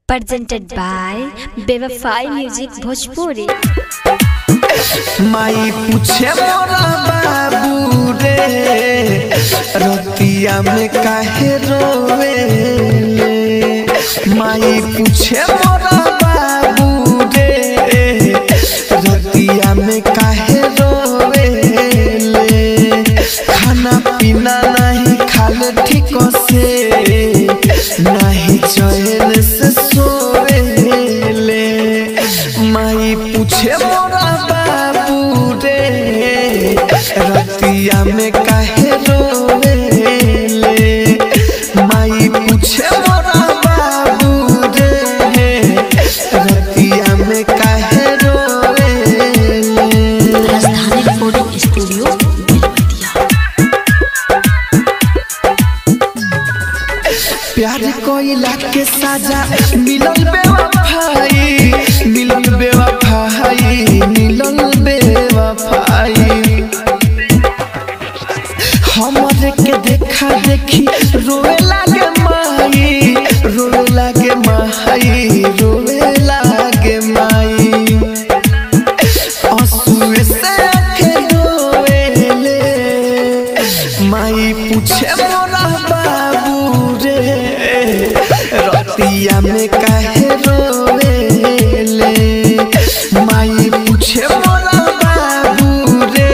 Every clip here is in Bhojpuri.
presented by Bevafai Music Bhojpuri. माई पूछे मोरा बाबू रे रतिया में काहे रोवे माई पूछे मोरा बाबू रे रतिया में काहे रोवे खाना पीना नहीं खाले ठीक से नहीं चैन से सोवे माई पूछे मोरा बाबू रे रतिया में काहे रोवेले माई पूछे मोरा बाबू रे रतिया में काहे रोवेले राजधानी रिकॉर्डिंग स्टूडियो बेलवतिया प्यार कोइला के साजा मिलल बेवफाई मिलल बेवफाई मिलल बेवफाई हमरे के देखा देखी रोए लागे माई रोए लागे माई रोए लागे माई आंसुए से आंखें रोएले माई पूछे मोरा बाबू रे रतिया में काहे रोएले माई पूछे मोरा बाबू रे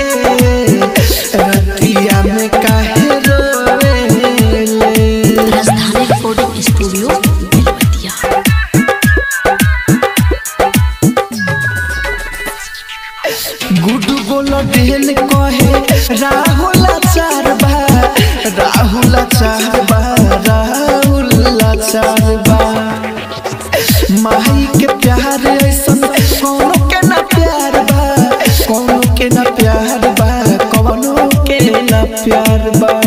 रतिया में काहे रोएले राजधानी रिकॉर्डिंग स्टूडियो बेलवतिया गुडू बोलो देन कहे राहुल चार बा राहुल चार बा राहुल चार बा माई के प्यार ऐसन कौनो के ना प्यार बा कौनो के ना प्यार बा कौनो के ना प्यार बा